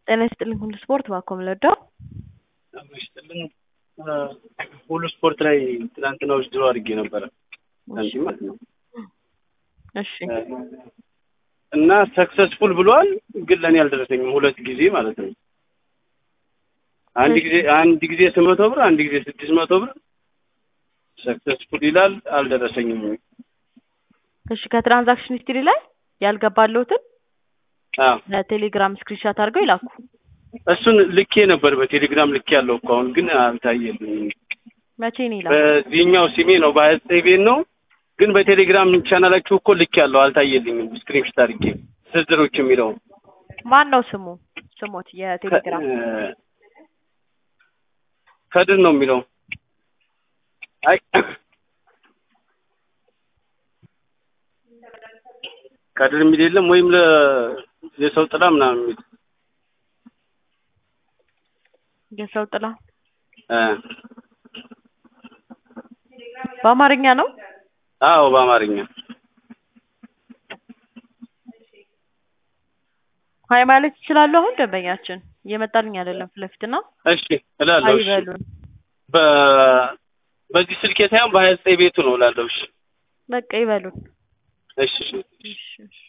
ጤና ይስጥልኝ ሁሉ ስፖርት እባክዎ ምልወደው ይስጥልኝ ሁሉ ስፖርት ላይ ትናንትና ውድድሮ አድርጌ ነበረ አንቺ ማለት ነው እሺ እና ሰክሰስፉል ብሏል፣ ግን ለእኔ አልደረሰኝም። ሁለት ጊዜ ማለት ነው። አንድ ጊዜ አንድ ጊዜ ስምንት መቶ ብር፣ አንድ ጊዜ ስድስት መቶ ብር ሰክሰስፉል ይላል፣ አልደረሰኝም። እሺ ከትራንዛክሽን ሂስትሪ ላይ ያልገባለሁትን አዎ ለቴሌግራም ስክሪንሻት አድርገው ይላኩ። እሱን ልኬ ነበር በቴሌግራም ልኬ ያለው እኮ አሁን ግን አልታየልኝም። መቼ ነው ይላል? በዚህኛው ሲሜ ነው በሀያ ዘጠኝ ቤት ነው ግን በቴሌግራም ቻናላችሁ እኮ ልክ ያለው አልታየልኝም። ስክሪንሾት አድርጌ ዝርዝሮች የሚለው ማን ነው ስሙ? ስሞት የቴሌግራም ከድር ነው የሚለው። አይ ከድር የሚል የለም ወይም ለ የሰው ጥላ ምናምን የሚል የሰው ጥላ እ በአማርኛ ነው። አዎ በአማርኛ ሀይ ማለት ይችላሉ። አሁን ደንበኛችን እየመጣልኝ አይደለም ፊት ለፊት እና እሺ እላለሁ። እሺ አይበሉን በ በዚህ ስልኬ ሳይሆን በሀያ ዘጠኝ ቤቱ ነው እላለሁ። እሺ በቃ ይበሉን። እሺ እሺ እሺ እሺ